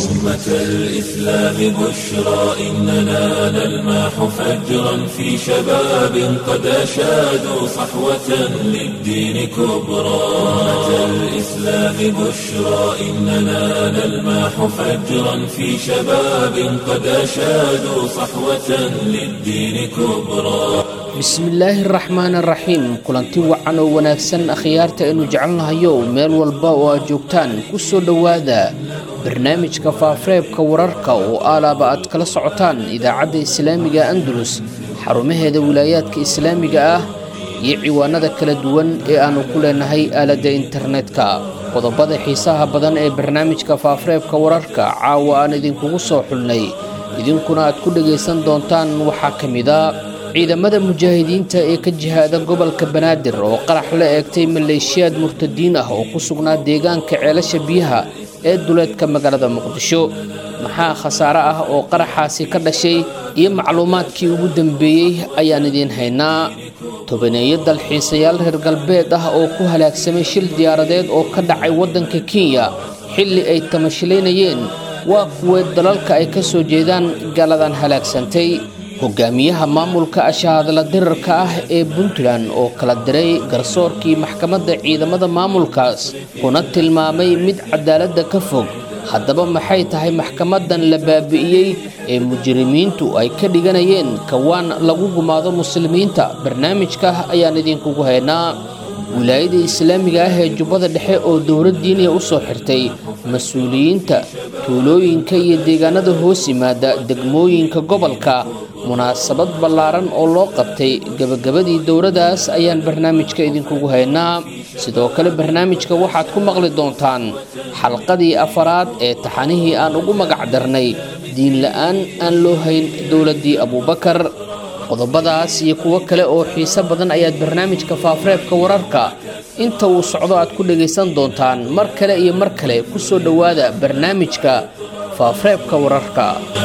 أمة الإسلام بشرى إننا نلمح فجرا في شباب قد أشادوا صحوة للدين كبرى أمة الإسلام بشرى إننا نلمح فجرا في شباب قد أشادوا صحوة للدين كبرى bismillaahi araxmaan araxiim kulanti wacan oo wanaagsan akhyaarta aynu jecelnahayo meel walba oo aad joogtaan ku soo dhowaada barnaamijka faafareebka wararka oo aalaaba aad kala socotaan idaacadda islaamiga andalus xarumaheeda wilaayaadka islaamiga ah iyo ciwaanada kala duwan ee aannu ku leenahay aaladda internetka qodobada xiisaha badan ee barnaamijka faafareebka wararka caawa aan idinkugu soo xulnay idinkuna aad ku dhagaysan doontaan waxaa ka mida ciidamada mujaahidiinta ee ka jihaada gobolka banaadir oo qarax la eegtay maleeshiyaad murtadiin ah oo ku sugnaa deegaanka ceelasha biyaha ee duleedka magaalada muqdisho maxaa khasaare ah oo qaraxaasi ka dhashay iyo macluumaadkii ugu dambeeyey ayaan idiin haynaa tobaneeyo dalxiisayaal reer galbeed ah oo ku halaagsamay shil diyaaradeed oo ka dhacay waddanka kenya xilli ay tamashilaynayeen waa kuwee dalalka ay ka soo jeedaan gaaladan halaagsantay hogaamiyaha maamulka ashahadla dirarka ah ee puntland oo kala diray garsoorkii maxkamadda ciidamada maamulkaas kuna tilmaamay mid cadaaladda ka fog haddaba maxay tahay maxkamadan la baabi'iyey ee mujrimiintu ay ka dhiganayeen kawaan lagu gumaado muslimiinta barnaamijka ayaan idinkugu haynaa wilaayada islaamiga ah ee jubbada dhexe oo dowlad diiniya u soo xirtay mas-uuliyiinta tuulooyinka iyo deegaanada hoos yimaada degmooyinka gobolka munaasabad ballaaran oo loo qabtay gebagabadii dowladdaas ayaan barnaamijka idinkugu haynaa sidoo kale barnaamijka waxaad ku maqli doontaan xalqadii afaraad ee taxanihii aan ugu magac darnay diinla-aan aan loo hayn dowladdii abuubakar qodobadaas iyo kuwo kale oo xiise badan ayaad barnaamijka faafareebka wararka inta uu socdo aad ku dhagaysan doontaan mar kale iyo mar kale ku soo dhowaada barnaamijka faafareebka wararka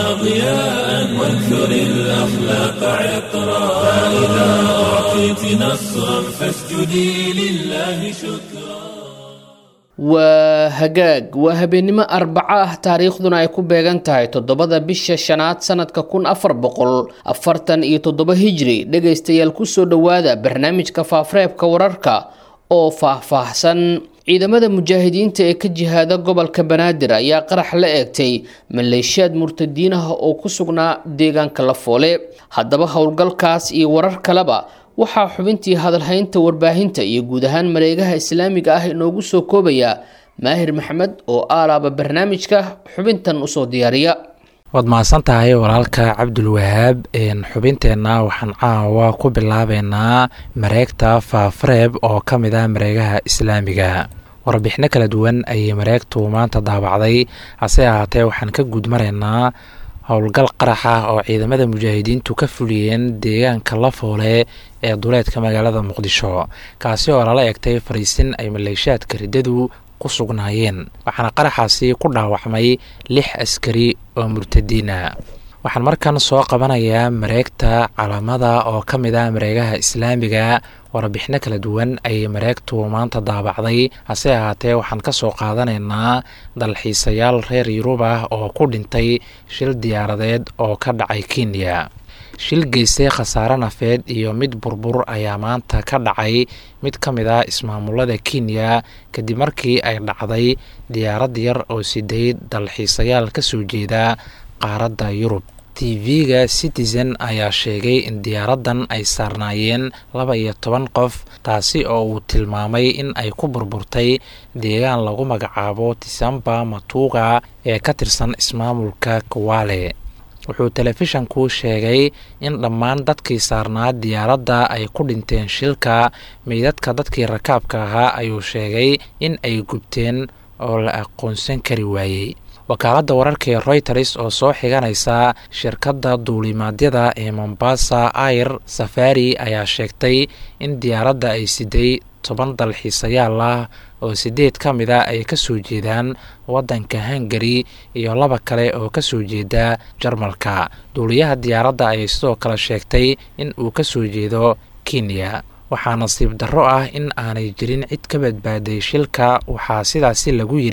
ضياء وانثر الأخلاق عطرا فإذا أعطيت نصرا فاسجدي لله شكرا waa hagaag waa habeennimo arbaco ah taariikhduna ay ku beegan tahay toddobada bisha shanaad sanadka kun afar boqol afartan iyo toddoba hijri dhegaystayaal kusoo dhowaada barnaamijka faafareebka wararka oo faah-faahsan ciidamada mujaahidiinta ee ka jihaada gobolka banaadir ayaa qarax la eegtay maleeshiyaad murtadiin ah oo ku sugnaa deegaanka lafoole haddaba howlgalkaas iyo warar kaleba waxaa xubintii hadalhaynta warbaahinta iyo guud ahaan mareegaha islaamiga ah inoogu soo koobaya maahir maxamed oo aalaaba barnaamijka xubintan usoo diyaariya waad mahadsan tahay walaalka cabdulwahaab xubinteenna waxaan caawa ku bilaabeynaa mareegta faafareeb oo ka mid ah mareegaha islaamiga warbixino kala duwan ayay mareegtu maanta daabacday hase ahaatee waxaan ka guudmaraynaa howlgal qarax ah oo ciidamada mujaahidiintu ka fuliyeen deegaanka lafoole ee duleedka magaalada muqdisho kaasi oo lala egtay fariisin ay maleeshaadka riddadu ku sugnaayeen waxaana qaraxaasi ku dhaawacmay lix askari oo murtadiina waxaan markan soo qabanayaa mareegta calaamada oo ka mid ah mareegaha islaamiga warbixino kala duwan ayay mareegtu maanta daabacday hase ahaatee waxaan ka soo qaadanaynaa dalxiisayaal reer yurub ah oo ku dhintay shil diyaaradeed oo ka dhacay kenya shil geystay khasaare nafeed iyo mid burbur ayaa maanta ka dhacay mid ka mid ah ismaamulada kenya kadib markii ay dhacday diyaarad yar oo siday dalxiisayaal ka soo jeeda qaaradda yurub tv-ga citizen ayaa sheegay in diyaaraddan ay saarnaayeen laba iyo toban qof taasi oo uu tilmaamay in ay ku burburtay deegaan lagu magacaabo tisamba matuuga ee ka tirsan ismaamulka kuwaale wuxuu telefishanku sheegay in dhammaan dadkii saarnaa diyaaradda ay ku dhinteen shilka meydadka dadkii rakaabka ahaa ayuu sheegay in ay gubteen oo la aqoonsan kari waayey wakaaladda wararka ee royters oo soo xiganaysa shirkadda duulimaadyada ee mombasa air safari ayaa sheegtay in diyaaradda ay siday toban dalxiisayaal ah oo sideed ka mid a ay ka soo jeedaan waddanka hungari iyo laba kale oo ka soo jeeda jarmalka duuliyaha diyaaradda ayay sidoo kale sheegtay in uu ka soo jeedo kenya waxaa nasiib darro ah in aanay jirin cid ka badbaaday shilka waxaa sidaasi lagu yidhi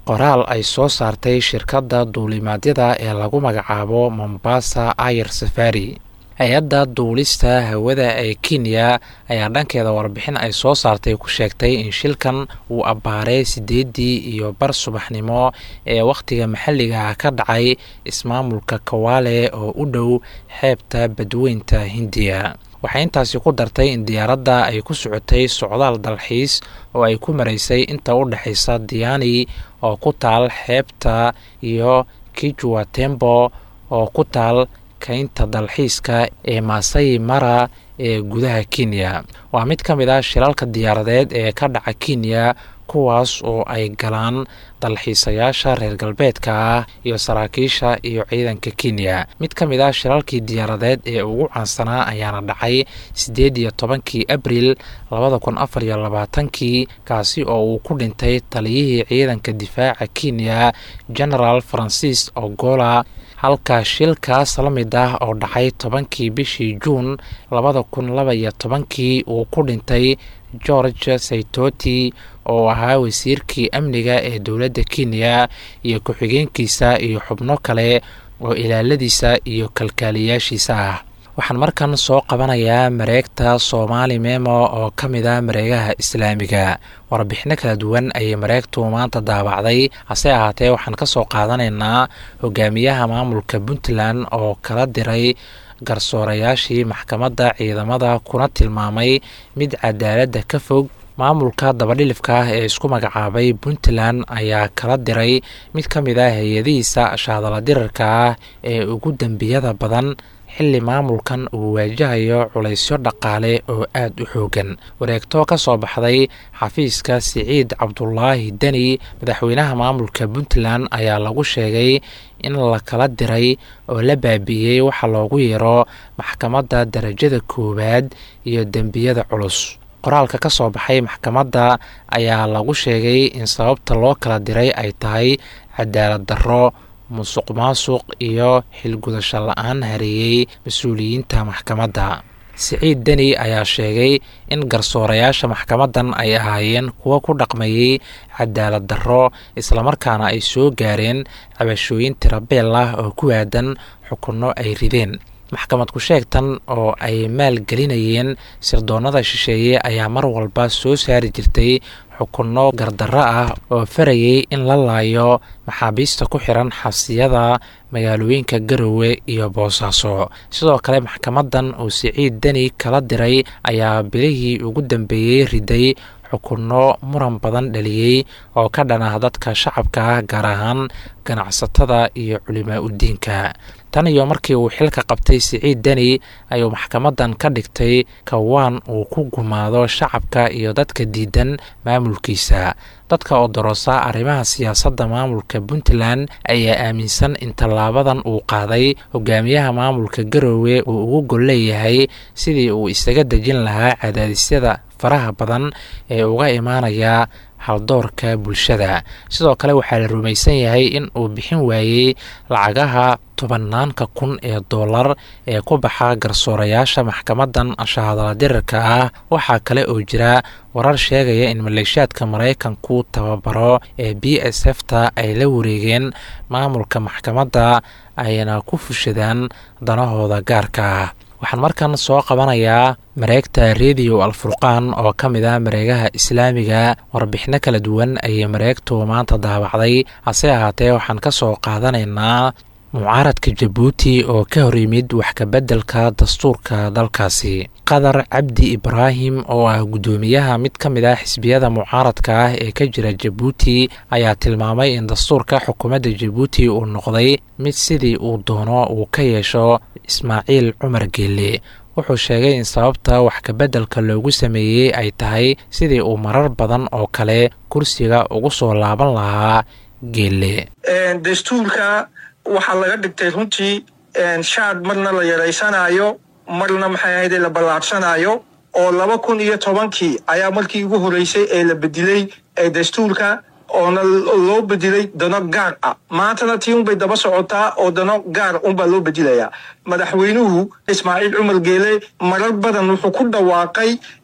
qoraal ay soo saartay shirkadda duulimaadyada ee lagu magacaabo mombasa ayer safari hay-adda duulista hawada ee kenya ayaa dhankeeda warbixin ay soo saartay ku sheegtay in shilkan uu abbaaray siddeeddii iyo bar subaxnimo ee wakhtiga maxalliga ka dhacay ismaamulka kawaale oo u dhow xeebta badweynta hindiya waxay intaasi ku dartay in diyaaradda ay ku socotay socdaal dalxiis oo ay ku maraysay inta u dhexaysa diani oo ku taal xeebta iyo kijwa tembo oo ku taal kaynta dalxiiska ee maasai mara ee gudaha kenya waa mid ka mid ah shilalka diyaaradeed ee ka dhaca kenya kuwaas oo ay galaan dalxiisayaasha reer galbeedka ah iyo saraakiisha iyo ciidanka kenya mid ka mid ah shilalkii diyaaradeed ee ugu caansanaa ayaana dhacay siddeed iyo tobankii abril labada kun afar iyo labaatankii kaasi oo uu ku dhintay taliyihii ciidanka difaaca kenya genaraal francis ogola halka shilkaas la mid ah oo dhacay tobankii bishii juun labada kun laba iyo tobankii uu ku dhintay george saitoti oo ahaa wasiirkii amniga ee dowladda kenya iyo ku-xigeenkiisa iyo xubno kale oo ilaaladiisa iyo kalkaaliyaashiisa ah waxaan markan soo qabanayaa mareegta soomaali memo oo ka mid ah mareegaha islaamiga warbixino kala duwan ayay mareegtu maanta daabacday hase ahaatee waxaan ka soo qaadanaynaa hogaamiyaha maamulka puntland oo kala diray garsoorayaashii maxkamadda ciidamada kuna tilmaamay mid cadaaladda ka fog maamulka dabadhilifka ah ee isku magacaabay puntland ayaa kala diray mid ka mid ah hay-adihiisa shaadala dirarka ah ee ugu dembiyada badan xilli maamulkan uu waajahayo culaysyo dhaqaale oo aad u xoogan wareegto ka soo baxday xafiiska siciid cabdulaahi deni madaxweynaha maamulka puntland ayaa lagu sheegay in la kala diray oo la baabi'iyey waxa loogu yeero maxkamadda darajada koowaad iyo dembiyada culus qoraalka ka soo baxay maxkamadda ayaa lagu sheegay in sababta loo kala diray ay tahay cadaalad darro musuq maasuq iyo xilgudasho la-aan hareeyey mas-uuliyiinta maxkamadda siciid deni ayaa sheegay in garsoorayaasha maxkamaddan ay ahaayeen kuwo ku dhaqmayey cadaalad darro islamarkaana ay soo gaareen cabashooyin tirabeel ah oo ku aadan xukunno ay rideen maxkamad ku-sheegtan oo ay maalgelinayeen sirdoonnada shisheeye ayaa mar walba soo saari jirtay xukunno gardarro ah oo farayay in la laayo maxaabiista ku xiran xabsiyada magaalooyinka garowe iyo boosaaso sidoo kale maxkamaddan uu siciid deni kala diray ayaa bilihii ugu dambeeyey riday xukunno muran badan dhaliyey oo ka dhan ah dadka shacabka ah gaar ahaan ganacsatada iyo culimaa udiinka tan iyo markii uu xilka qabtay siciid deni ayuu maxkamaddan ka dhigtay kawaan uu ku gumaado shacabka iyo dadka diidan maamulkiisa dadka oo daroosa arrimaha siyaasadda maamulka puntland ayaa aaminsan in tallaabadan uu qaaday hogaamiyaha maamulka garowe uu ugu gol leeyahay sidii uu isaga dejin lahaa cadaadisyada faraha badan ee uga imaanaya haldoorka bulshada sidoo kale waxaa la rumaysan yahay in uu bixin waayey lacagaha tobanaanka kun ee dollar ee ku baxa garsoorayaasha maxkamaddan shahadala dirarka ah waxaa kale oo jira warar sheegaya in maleeshiyaadka maraykanku tababaro ee b s f ta ay la wareegeen maamulka maxkamadda ayna ku fushadaan danahooda gaarka ah waxaan markan soo qabanayaa mareegta rediyo alfurqaan oo ka mid ah mareegaha islaamiga warbixino kala duwan ayay mareegtu maanta daabacday hase ahaatee waxaan ka soo qaadanaynaa mucaaradka jabuuti oo ka hor yimid wax kabeddelka dastuurka dalkaasi qadar cabdi ibraahim oo ah guddoomiyaha mid ka mid ah xisbiyada mucaaradka ah ee ka jira jabuuti ayaa tilmaamay in dastuurka xukuumadda jabuuti uu noqday mid sidii uu doono uu ka yeesho ismaaciil cumar geelle wuxuu sheegay in sababta wax kabeddelka loogu sameeyey ay tahay sidii uu marar badan oo kale kursiga ugu soo laaban lahaa geelle dastuurka waxaa laga dhigtay runtii shaad marna la yaraysanaayo marna maxay ahayde la ballaadhsanaayo oo laba kun iyo tobankii ayaa markii ugu horreysay ee la bedilay ee dastuurka oona loo bedilay dano gaar ah maantana tii unbay daba socotaa oo dano gaar unbaa loo bedilayaa madaxweynuhu ismaaciil cumar geele marar badan wuxuu ku dhawaaqay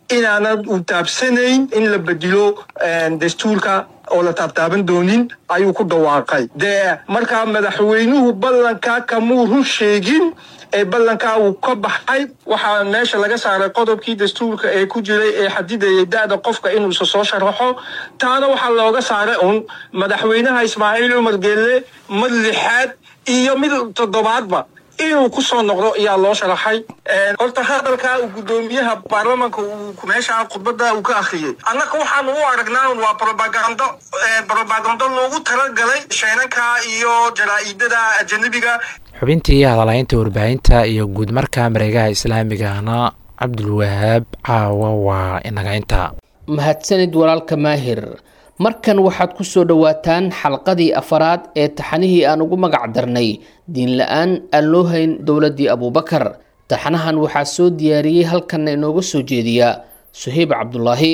inaanad u taabsanayn in la bedilo dastuurka oo la taabtaaban doonin ayuu ku dhawaaqay dee markaa madaxweynuhu ballankaa kamuu run sheegin ee ballankaa uu ka baxay waxaa meesha laga saaray qodobkii dastuurka ee ku jiray ee xadidayay da-da qofka inuusa soo sharaxo taana waxaa looga saaray un madaxweynaha ismaaciil cumar geelle mid lixaad iyo mid toddobaadba inuu ku soo noqdo ayaa loo sharaxay horta hadalkaa uu guddoomiyaha baarlamanka uu meesha khudbada uu ka akhriyey annaga waxaanu u aragnaa waa robagando robagando loogu talagalay sheenanka iyo jaraa-idada ajanabiga xubintii hadalaynta warbaahinta iyo guud marka mareegaha islaamigana cabdulwahaab caawa waa inaga inta mahadsanid walaalka maahir markan waxaad ku soo dhowaataan xalqadii afaraad ee taxanihii aan ugu magac darnay diin la-aan aan loo hayn dowladdii abuubakar taxanahan waxaa soo diyaariyey halkanna inooga soo jeediya suheyb cabdulaahi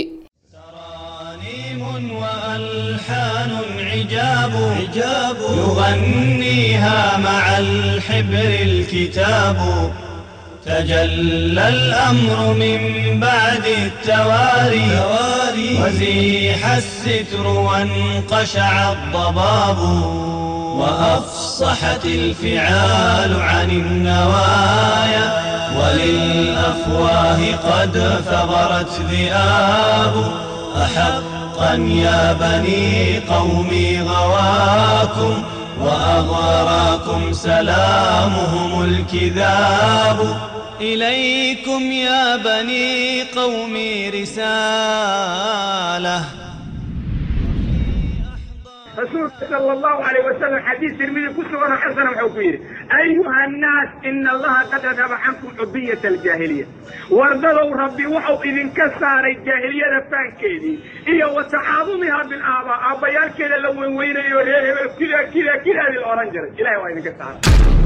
تجلى الأمر من بعد التواري وزيح الستر وانقشع الضباب وأفصحت الفعال عن النوايا وللأفواه قد ثغرت ذئاب أحقا يا بني قومي غواكم وأغراكم سلامهم الكذاب إليكم يا بني قومي رسالة رسول صلى الله عليه وسلم حديث ترمذي كسر حسن وحكير أيها الناس إن الله قد أذهب عنكم حبية الجاهلية وارضوا ربي وحو إذن كسار الجاهلية فانكيدي إيا وتعاظمها بالآباء أبيال كذا لو وين يوريه كذا كذا كذا للأورنجر إلهي وين كسار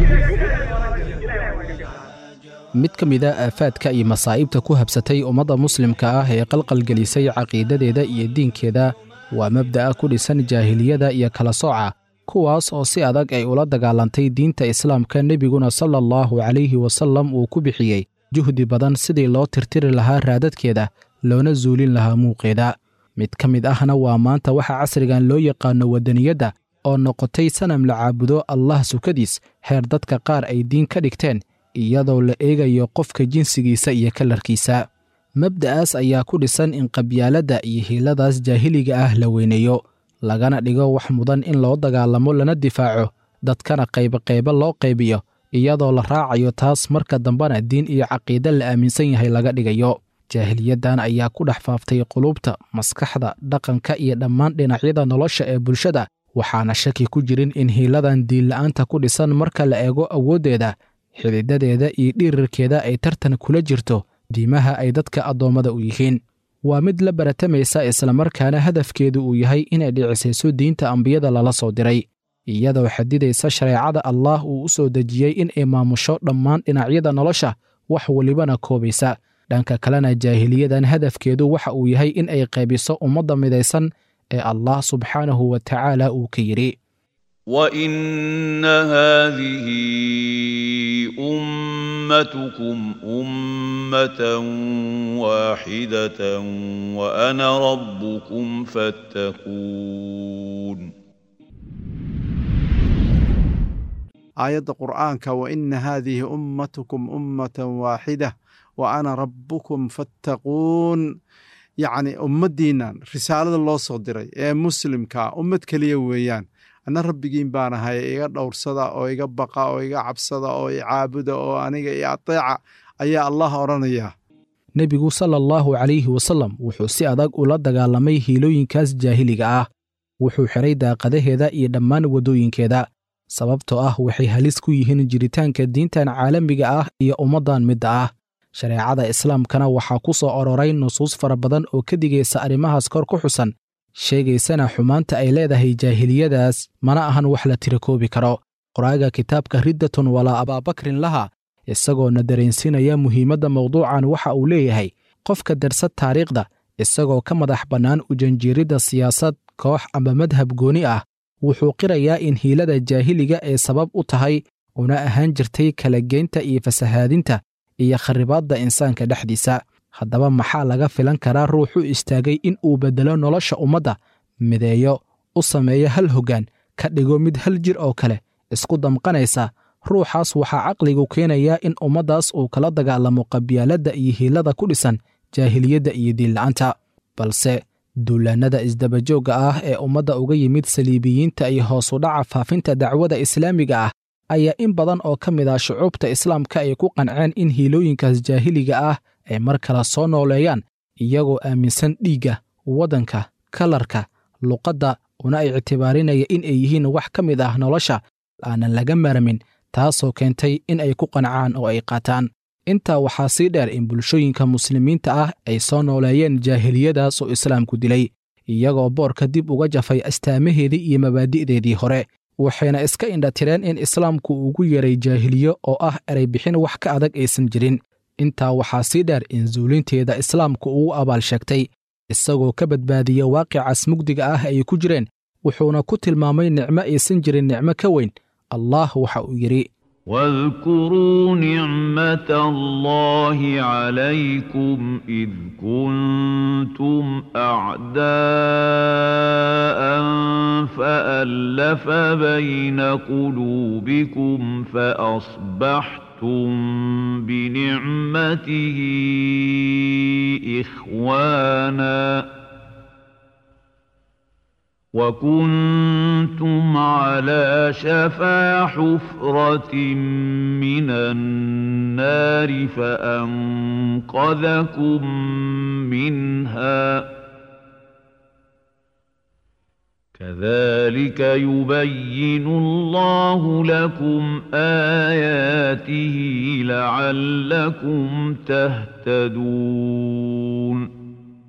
mid ka mid a aafaadka iyo masaa'ibta ku habsatay ummadda muslimka ah ee qalqalgelisay caqiidadeeda iyo diinkeeda waa mabda'a ku dhisan jaahiliyada iyo kala sooca kuwaas oo si adag ay ula dagaalantay diinta islaamka nebiguna sala allahu calayhi wasallam uu ku bixiyey juhdi badan sidii loo tirtiri lahaa raadadkeeda loona zuulin lahaa muuqeeda mid ka mid ahna waa maanta waxaa casrigan loo yaqaano waddaniyadda oo noqotay sanam la caabudo allah sukadiis heer dadka qaar ay diin ka dhigteen iyadoo la eegayo qofka jinsigiisa iyo kalarkiisa mabda'aas ayaa ku dhisan in qabyaaladda iyo hiiladaas jaahiliga ah la weyneeyo lagana dhigo wax mudan in loo dagaalamo lana difaaco dadkana qayboqaybo loo qaybiyo iyadoo la raacayo taas marka dambena diin iyo caqiide la aaminsan yahay laga dhigayo jaahiliyaddan ayaa ku dhex faaftay qulubta maskaxda dhaqanka iyo dhammaan dhinacyada nolosha ee bulshada waxaana shaki ku jirin in hiiladan diinla'aanta ku dhisan marka la eego awooddeeda xididadeeda iyo dhirirkeeda ay tartan kula jirto diimaha ay dadka addoommada u yihiin waa mid la baratamaysa islamarkaana hadafkeedu uu yahay inay dhicisayso diinta ambiyada lala soo diray iyadoo xadidaysa shareecada allaah uu u soo dejiyey in ay maamusho dhammaan dhinacyada nolosha wax welibana koobaysa dhanka kalena jaahiliyadan hadafkeedu waxa uu yahay in ay qaybiso ummadda midaysan ee allah subxaanahu wa tacaala uu ka yidhi وان هذه امتكم امه واحده وانا ربكم فاتقون aayadda qur'aanka wa ina haadihi ummatukum ummatan waaxida wa ana rabbukum fattaquun yacni ummaddiinnan risaalada loo soo diray ee muslimkaa ummad keliya weeyaan anna rabbigiin baan ahay iga dhowrsada oo iga baqa oo iga cabsada oo i caabuda oo aniga i ateeca ayaa allah odhanayaa nebigu sala allahu calayhi wasallam wuxuu si adag ula dagaalamay hiilooyinkaas jaahiliga ah wuxuu xidhay daaqadaheeda iyo dhammaan waddooyinkeeda sababtoo ah waxay halis ku yihiin jiritaanka diintan caalamiga ah iyo ummaddan midda ah shareecada islaamkana waxaa ku soo ororay nusuus fara badan oo ka digaysa arrimahaas kor ku xusan sheegaysana xumaanta ay leedahay jaahiliyadaas mana ahan wax la tirakoobi karo qoraaga kitaabka riddatun walaa abaabakrin laha isagoona dareensinaya muhiimadda mawduucan waxa uu leeyahay qofka darsad taariikhda isagoo ka madax bannaan ujanjiiridda siyaasad koox ama madhab gooni ah wuxuu qirayaa in hiilada jaahiliga ay sabab u tahay una ahaan jirtay kala geynta iyo fasahaadinta iyo kharibaadda insaanka dhexdiisa haddaba maxaa laga filan karaa ruux u istaagay in uu beddelo nolosha ummadda mideeyo u sameeyo hal hoggaan ka dhigo mid hal jir oo kale isku damqanaysa ruuxaas waxaa caqligu keenayaa in ummaddaas uu kala dagaalamo qabyaaladda iyo hiilada ku dhisan jaahiliyadda iyo diinla'aanta balse duulaannada isdabajoogga ah ee ummadda uga yimid saliibiyiinta iyo hoos u dhaca faafinta dacwada islaamiga ah ayaa in badan oo ka mid ah shucuubta islaamka ay ku qanceen in hiilooyinkaas jaahiliga ah ay mar kale soo nooleeyaan iyagoo aaminsan dhiigga waddanka kalarka luqadda una ictibaarinaya in ay yihiin wax ka mid ah nolosha aanan laga maarmin taasoo keentay in ay ku qancaan oo ay qaataan intaa waxaa sii dheer in bulshooyinka muslimiinta ah ay soo nooleeyeen jaahiliyadaas oo islaamku dilay iyagoo boorka dib uga jafay astaamaheedii iyo mabaadi'deedii hore waxayna iska indhatireen in islaamku ugu yeeray jaahiliyo oo ah ereybixin wax ka adag aysan jirin intaa waxaa sii dheer in zuulinteeda islaamku ugu abaal sheegtay isagoo ka badbaadiya waaqicaas mugdiga ah ay ku jireen wuxuuna ku tilmaamay nicmo aysan jirin nicmo ka weyn allah waxa uu yidhi واذكروا نعمة الله عليكم إذ كنتم أعداء فألف بين قلوبكم فأصبحتم بنعمته إخواناً وكنتم على شفا حفرة من النار فأنقذكم منها كذلك يبين الله لكم آياته لعلكم تهتدون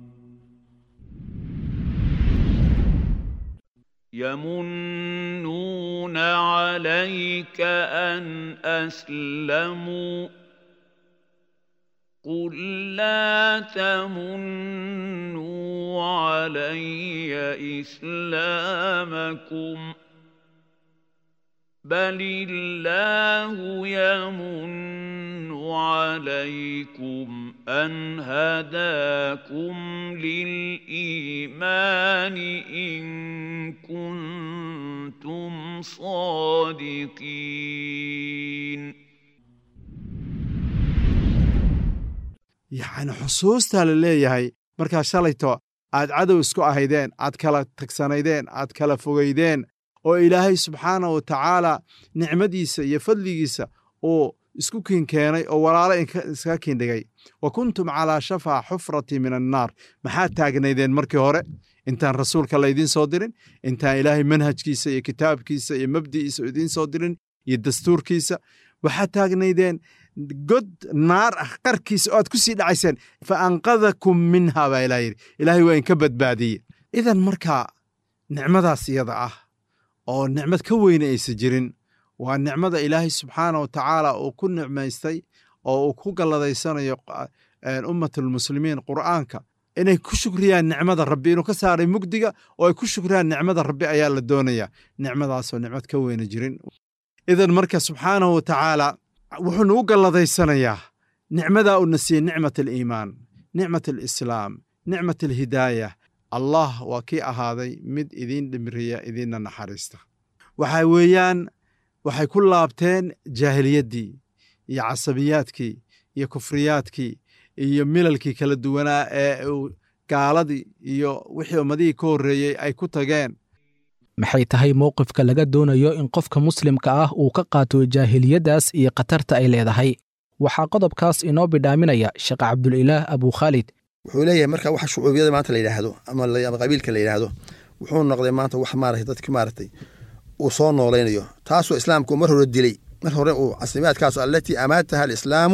يمنون عليك أن أسلموا قل لا تمنوا علي إسلامكم بل الله يمن عليكم أن هداكم للإيمان إن كنتم صادقين yacni xusuustaa la leeyahay markaa shalayto aad cadow isku ahaydeen aad kala tagsanaydeen aad kala fogaydeen oo ilaahay subxaana wa tacaala nicmadiisa iyo fadligiisa uu isku kiinkeenay oo walaalo iskaga kiindhigay wa kuntum calaa shafaa xufrati min annaar maxaad taagnaydeen markii hore intaan rasuulka laydiin soo dirin intaan ilaahay manhajkiisa iyo kitaabkiisa iyo mabdi'iisa idiin soo dirin iyo dastuurkiisa waxaad taagnaydeen god naar ah qarkiisa oo aad ku sii dhacayseen fa anqadakum minha baa ilaah yidhi ilaahay waa inka badbaadiye idan markaa nicmadaas iyada ah oo nicmad ka weyne aysa jirin waa nicmada ilaahay subxaana wa tacaala uu ku nicmaystay oo uu ku galladaysanayo ummatulmuslimiin qur'aanka inay ku shukriyaan nicmada rabbi inuu ka saaray mugdiga oo ay ku shukriyaan nicmada rabbi ayaa la doonayaa nicmadaasoo nicmad ka weyne jirin idan marka subxaanahu wa tacaala wuxuu nagu galladaysanayaa nicmadaa uuna siiyey nicmat aliimaan nicmat alislaam nicmat alhidaaya allah waa kii ahaaday mid idiin dhimriya idiinna naxariista waxa weeyaan waxay ku laabteen jaahiliyaddii iyo casabiyaadkii iyo kufriyaadkii iyo milalkii kala duwanaa ee uu gaaladii iyo wixii ummadihii ka horreeyey ay ku tageen maxay tahay mowqifka laga doonayo in qofka muslimka ah uu ka qaato jaahiliyaddaas iyo khatarta ay leedahay waxaa qodobkaas inoo bidhaaminaya sheekh cabdulilaah abukhaalid wuxuu leeyahay marka waxa shucuubiyada maanta la yidhaahdo ama qabiilka la yidhaahdo wuxuu noqday maanta wax maaragtay dadki maaragtay uu soo noolaynayo taasoo islaamku mar hore dilay mar hore uu caslimaadkaas allatii amaataha alislaamu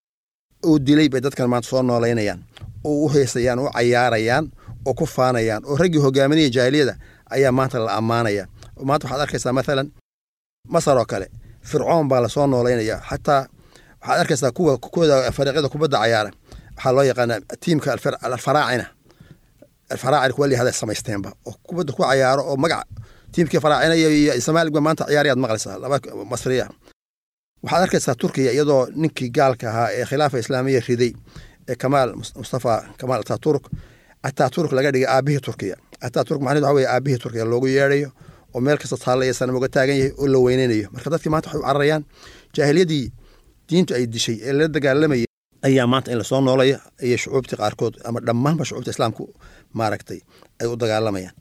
uu dilay bay dadkan maanta soo noolaynayaan oo u heesayaan u cayaarayaan oo ku faanayaan oo raggii hogaaminaya jaahiliyada ayaa maanta la ammaanaya maanta waxaad arkaysaa maalan masar oo kale fircoon baa lasoo noolaynaya xataa waxaad arkaysaa kuwa kuwooda fariiqyada kubadda cayaara waxaa loo yaqaanaa tiimka alfaraacina alfaraacina kuwa lihada samaysteenba oo kubadda ku cayaaro oo magac tiimkii faraacina iyo somaaligba maanta ciyaarayaad maqlaysaa laba masriya waxaad arkaysaa turkiya iyadoo ninkii gaalka ahaa ee khilaafa islaamiya riday ee kamaal mustafa kamaal ataturk ataturk laga dhigay aabihii turkiya ataturk macnaheed waxa weye aabihii turkiya loogu yeedhayo oo meel kasta taallaya sanam uga taagan yahay oo la weyneynayo marka dadkii maanta waxay u cararayaan jaahiliyadii diintu ay dishay ee lala dagaalamayay ayaa maanta in lasoo noolaya iyo shucuubtii qaarkood ama dhammaanba shucuubta islaamku maaragtay ay u dagaalamayaan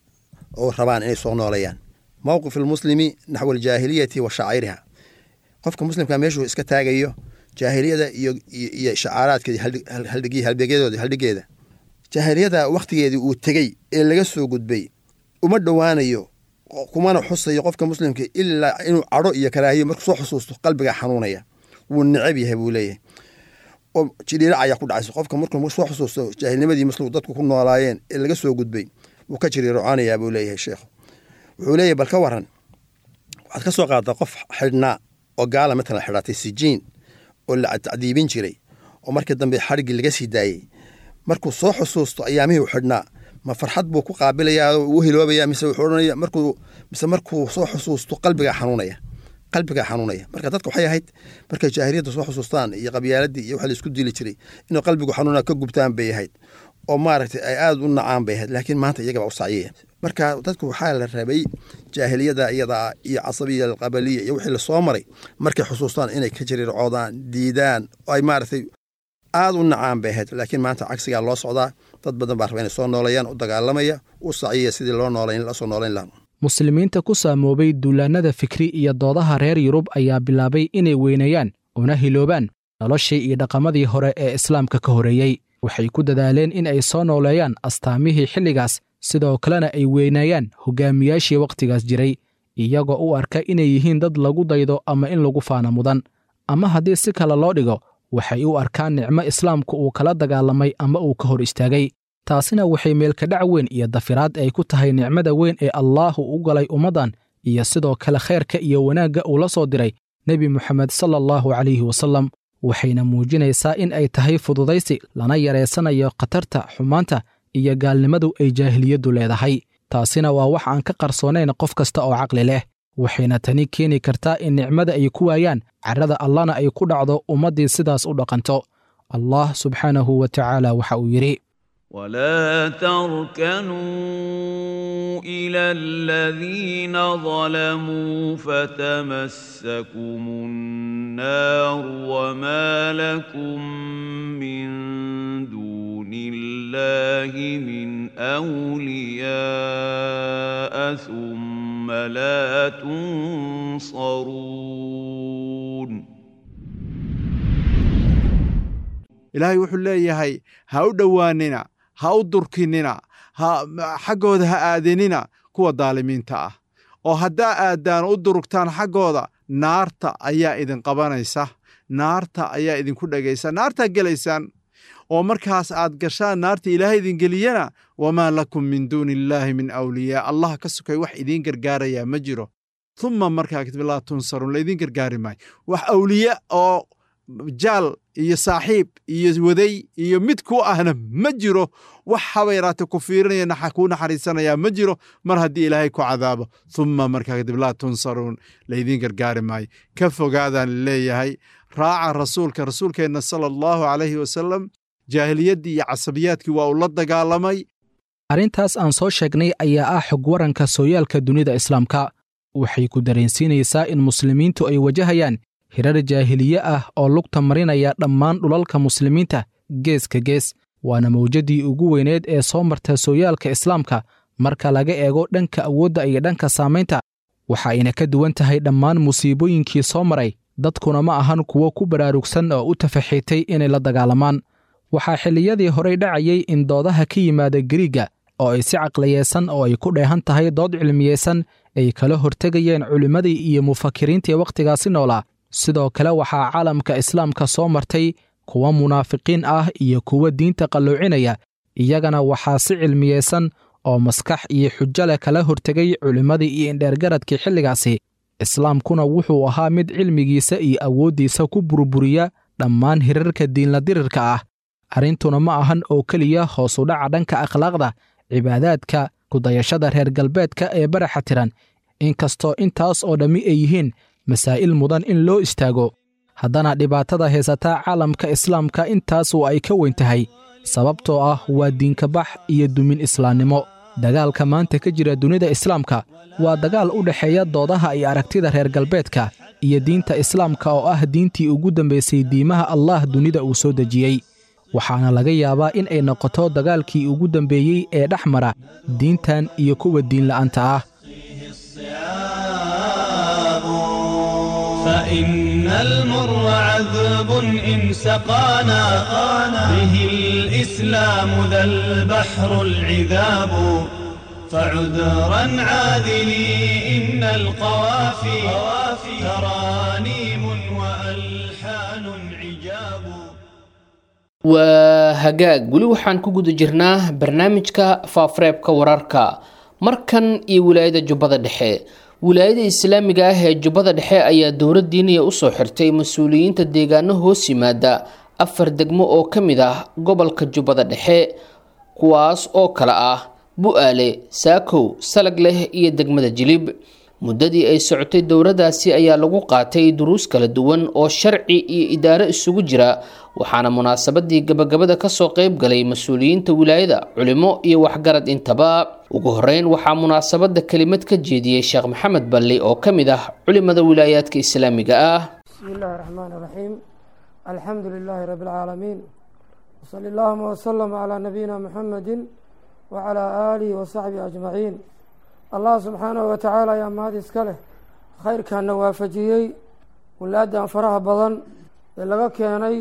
oo rabaan inay soo noolayaan mowqif almuslimi naxwa aljaahiliyati wa shacairiha qofka muslimka meeshuu iska taagayo jaahiliyada iyo iyo shacaaraadkeedi haldhigi halbeegyadooda haldhigeeda jaahiliyada wakhtigeedii uu tegey ee laga soo gudbay uma dhowaanayo kumana xusayo qofka muslimka ilaa inuu cadho iyo karaahiyo markuu soo xusuusto qalbiga xanuunaya wuu necab yahay buu leeyahay oo jiriirac ayaa ku dhacaysa qofka markuu soo xusuusto jaahilnimadii muslim dadku ku noolaayeen ee laga soo gudbay wuu ka jiriirocanayaa buu leeyahay sheekhu wuxuu leeyahay bal ka waran waxaad ka soo qaaddaa qof xidhnaa oo gaala matalan xidhatay sijiin oo la tacdiibin jiray oo markii dambe xadhiggii laga sii daayey markuu soo xusuusto ayaamihii u xidhnaa ma farxad buu ku qaabilayaa oo uu hiloobaya mise wuxuu odhanaya markuu mise markuu soo xusuusto qalbigaa xanuunaya qalbigaa xanuunaya marka dadka waxay ahayd markay jaahiliyadda soo xusuustaan iyo qabyaaladii iyo waxa la isku dili jiray inuu qalbigu xanuuna ka gubtaan bay ahayd oo maaragtay ay aada u nacaan bay ahayd laakiin maanta iyagaba u sacyaya marka dadku waxaa la rabay jaahiliyada iyadaa iyo casabiya alqabaliya iyo wixii lasoo maray markay xusuustaan inay ka jiriircoodaan diidaan oo ay maaragtay aada u nacaan bay ahayd laakiin maanta cagsigaa loo socdaa dad badan baa raba inay soo noolayaan u dagaalamaya u sacyaya sidii loo noolayn lasoo noolayn lahaa muslimiinta ku saamoobay duulaannada fikri iyo doodaha reer yurub ayaa bilaabay inay weyneeyaan una hiloobaan noloshii iyo dhaqamadii hore ee islaamka ka horeeyey waxay ku dadaaleen in ay soo nooleeyaan astaamihii xilligaas sidoo kalena ay weyneeyaan hogaamiyaashii wakhtigaas jiray iyagoo u arka inay yihiin dad lagu daydo ama in lagu faana mudan ama haddii si kale loo dhigo waxay u arkaan nicmo islaamku uu kala dagaalamay ama uu ka hor istaagay taasina waxay meelkadhac weyn iyo dafiraad ay ku tahay nicmada weyn ee allaahu u galay ummaddan iyo sidoo kale khayrka iyo wanaagga uu la soo diray nebi moxamed sala allahu calayhi wasallam waxayna muujinaysaa in ay tahay fududaysi lana yareysanayo khatarta xumaanta iyo gaalnimadu ay jaahiliyaddu leedahay taasina waa wax aan ka qarsoonayn qof kasta oo caqli leh waxayna tani keeni kartaa in nicmada ay ku waayaan carrada allana ay ku dhacdo ummaddii sidaas u dhaqanto allah subxaanahu wa tacaala waxa uu yidhi ولا تركنوا الى الذين ظلموا فتمسكم النار وما لكم من دون الله من اولياء ثم لا تنصرون ilaahay wuxuu leeyahay ha u dhowaanina ha u durkinina ha xaggooda ha aadinina kuwa daalimiinta ah oo haddaa aadaan u durugtaan xaggooda naarta ayaa idin qabanaysa naarta ayaa idinku dhegaysa naartaa gelaysaan oo markaas aad gashaan naarta ilaahay idin geliyana wamaa lakum min duuni illaahi min awliyaa allah ka sokay wax idiin gargaarayaa ma jiro uma markaa kadib laa tunsarun laydin gargaari maayo wax awliye oo jaal iyo saaxiib iyo waday iyo mid ku ahna ma jiro wax haba yaraate ku fiirinaya kuu naxariisanayaa ma jiro mar haddii ilaahay ku cadaabo uma markaa kadib laa tunsaruun laydiin gargaari maayo ka fogaadaan leeyahay raaca rasuulka rasuulkeenna sala allahu calayhi wasalam jaahiliyaddii iyo casabiyaadkii waa uu la dagaalamay arrintaas aan soo sheegnay ayaa ah xog waranka sooyaalka dunida islaamka waxay ku dareensiinaysaa in muslimiintu ay wajahayaan hirar jaahiliye ah oo lugta marinaya dhammaan dhulalka muslimiinta geeska gees waana mawjaddii ugu weyneed ee soo marta sooyaalka islaamka marka laga eego dhanka awoodda iyo dhanka saamaynta waxa ayna ka duwan tahay dhammaan musiibooyinkii soo maray dadkuna ma ahan kuwo ku baraarugsan oo u tafaxiitay inay la dagaalamaan waxaa xilliyadii horey dhacayay in doodaha ka yimaada gariigga oo ay si caqliyeesan oo ay ku dheehan tahay dood cilmiyeysan ay kala hortegayeen culimmadii iyo mufakiriintii wakhtigaasi noolaa sidoo kale waxaa caalamka islaamka soo martay kuwa munaafiqiin ah iyo kuwa diinta qalloocinaya iyagana waxaa si cilmiyeysan oo maskax iyo xujo leh kala hortegay culimmadii iyo indheergaradkii xilligaasi islaamkuna wuxuu ahaa mid cilmigiisa iyo awooddiisa ku burburiya dhammaan hirarka diinla dirirka ah arrintuna ma ahan oo keliya hoos u dhaca dhanka akhlaaqda cibaadaadka kudayashada reer galbeedka ee baraxa tiran inkastoo intaas oo dhammi ay yihiin masaa'il mudan in loo istaago haddana dhibaatada haysata caalamka islaamka intaasu ay ka weyn tahay sababtoo ah waa diinkabax iyo dumin islaamnimo dagaalka maanta ka jira dunida islaamka waa dagaal u dhexeeya doodaha iyo aragtida reer galbeedka iyo diinta islaamka oo ah diintii ugu dambaysay diimaha allah dunida uu soo dejiyey waxaana laga yaabaa in ay noqoto dagaalkii ugu dambeeyey ee dhex mara diintan iyo kuwa diinla'aanta ah فإن المر عذب إن سقانا به الإسلام ذا البحر العذاب فعذرا عاذلي إن القوافي ترانيم وألحان عجاب waa hagaag weli waxaan ku guda jirnaa barnaamijka faafareebka wararka markan iyo wilaayada jubbada dhexe wilaayada islaamiga ah ee jubbada dhexe ayaa dowlad diiniya usoo xirtay mas-uuliyiinta deegaano hoos yimaada afar degmo oo ka mid ah gobolka jubbada dhexe kuwaas oo kale ah bu-aale saakow salag leh iyo degmada jilib muddadii ay socotay dowladaasi ayaa lagu qaatay duruus kala duwan oo sharci iyo idaaro isugu jira waxaana munaasabadii gabagabada kasoo qeyb galay mas-uuliyiinta wilaayada culimo iyo waxgarad intaba ugu horeyn waxaa munaasabada kelimad ka jeediyey sheekh maxamed balli oo ka mid ah culimada wilaayaadka islaamiga ah بسم الله الرحمن الرحيم الحمد لله رب العالمين وصلى اللهم وسلم على نبينا محمد وعلى آله وصحبه أجمعين الله سبحانه وتعالى يا مهد اسكاله خير كان وافجيي ولادان فرح بدن laga keenay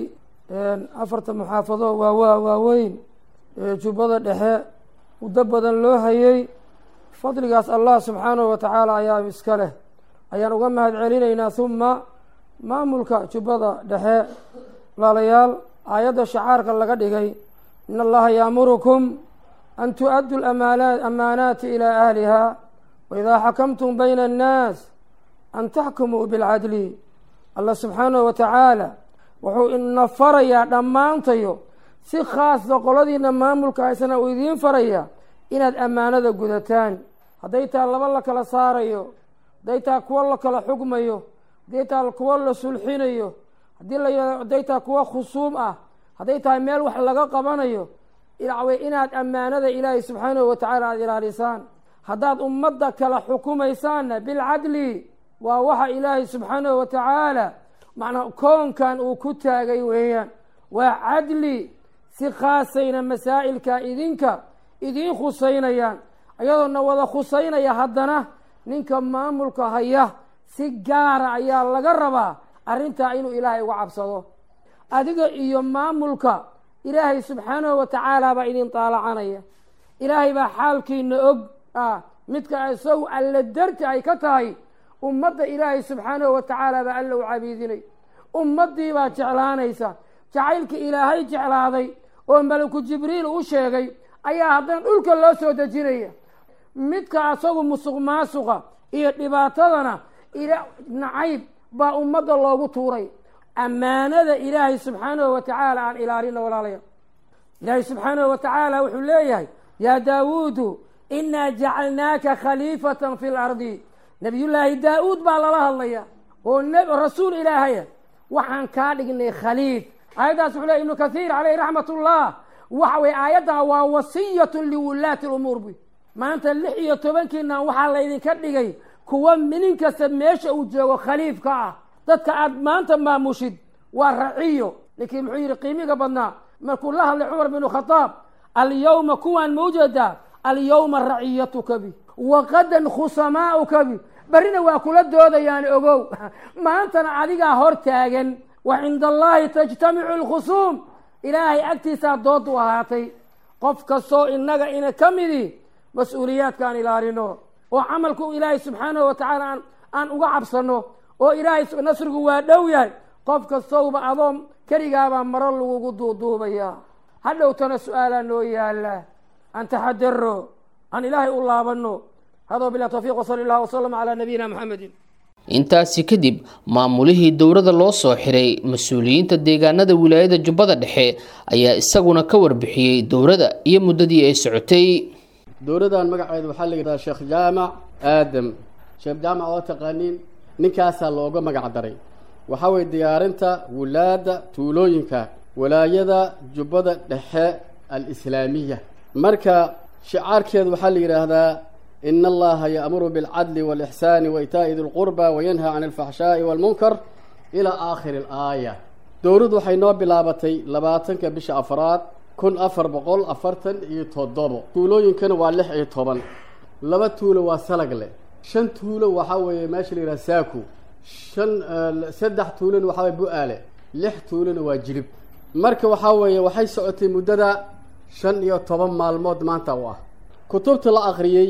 afarta muxaafado waawaa waaweyn ee jubbada dhexe muddo badan loo hayay fadligaas allah subxaanahu wa tacaala ayaa iska leh ayaan uga mahad celinaynaa huma maamulka jubbada dhexe walaalayaal aayadda shacaarka laga dhigay in allaha yaamurukum an tu-addu amaanaati ilaa ahliha waidaa xakamtum bayna annaas an taxkumuu bilcadli allah subxaanahu wa tacaala wuxuu ina farayaa dhammaantayo si khaasa qoladiina maamulka haysana uu idiin farayaa inaad ammaanada gudataan hadday taa laba la kala saarayo hadday taa kuwo la kala xugmayo hadday taa kuwo la sulxinayo hadii la hadday taa kuwo khusuum ah hadday tahay meel wax laga qabanayo ilaawe inaad ammaanada ilaahay subxaanahu wa tacaala aada ilaalisaan haddaad ummadda kala xukumaysaanna bilcadli waa waxa ilaahay subxaanahu wa tacaala macnaa koonkan uu ku taagay weeyaan waa cadli si khaasayna masaa'ilka idinka idiin khusaynayaan ayadoona wada khusaynaya haddana ninka maamulka haya si gaara ayaa laga rabaa arrintaa inuu ilaahay uga cabsado adiga iyo maamulka ilaahay subxaanahu wa tacaala baa idin taalacanaya ilaahay baa xaalkiina og ah midka isagu alla darti ay ka tahay ummadda ilaahay subxaanahu wa tacaala baa alla u cabiidinay ummaddii baa jeclaanaysa jacaylka ilaahay jeclaaday oo malaku jibriil u sheegay ayaa haddana dhulka loo soo dejinaya midka asagu musuq maasuqa iyo dhibaatadana nacayb baa ummadda loogu tuuray ammaanada ilaahay subxaanahu wa tacaala aan ilaalino walaalaya ilaahay subxaanahu wa tacaala wuxuu leeyahay yaa daawuudu inaa jacalnaaka khaliifatan fi lardi nabiyullaahi daa-uud baa lala hadlaya oo rasuul ilaahaya waxaan kaa dhignay khaliif aayaddaas wuxuu leey ibnu kathiir caleyh raxmat ullah waxa weye aayaddaa waa wasiyatun liwulaati lumuur buy maanta lix iyo tobankiina waxaa laydinka dhigay kuwa nin kasta meesha uu joogo khaliifka ah dadka aad maanta maamushid waa raciyo ninkii muxuu yihi qiimiga badnaa markuu la hadlay cumar binu khadaab alyawma kuwaan ma ujeedaa alyawma raciyatuka bi waqadan khusamaauka bi berrina waa kula doodayaan ogow maantana adigaa hor taagan wa cinda allaahi tajtamicu alkhusuum ilaahay agtiisaa dood u ahaatay qof kastoo innaga ina ka midi mas-uuliyaadkaan ilaalino oo camalku ilaahay subxaanahu wa tacaala aan aan uga cabsano oo ilaahay nasrigu waa dhow yahay qof kastowba adoo keligaabaa maro lagugu duuduubayaa hadhowtana su-aalaa noo yaala an taxadaro aan ilaahay u laabano hada bilah towfiiq wsali allah wsalam calaa nabiyina maxamedin intaasi kadib maamulihii dowladda loo soo xiray mas-uuliyiinta deegaanada wilaayada jubbada dhexe ayaa isaguna ka warbixiyey dowladda iyo muddadii ay socotay dowladdan magaceeda waxaa la yidhahdaa sheekh jaamac aadam sheekh jaamac oo taqaaniin ninkaasaa looga magac daray waxaa weeye diyaarinta wulaadda tuulooyinka walaayada jubbada dhexe alislaamiya marka shicaarkeedu waxaa la yidhaahdaa ina allaha yaamuru bilcadli walixsaani waitaa'i di lqurba wayanha can alfaxshaa'i walmunkar ilaa aakhiri alaaya dowladdu waxay noo bilaabatay labaatanka bisha afraad kun afar boqol afartan iyo toddobo tuulooyinkana waa lix iyo toban laba tuulo waa salagle shan tuulo waxaa weeye meesha la yidhaha saaku shan saddex tuulona waxaa weye bu-aale lix tuulona waa jilib marka waxaa weeye waxay socotay muddada shan iyo toban maalmood maanta u ah kutubta la akhriyey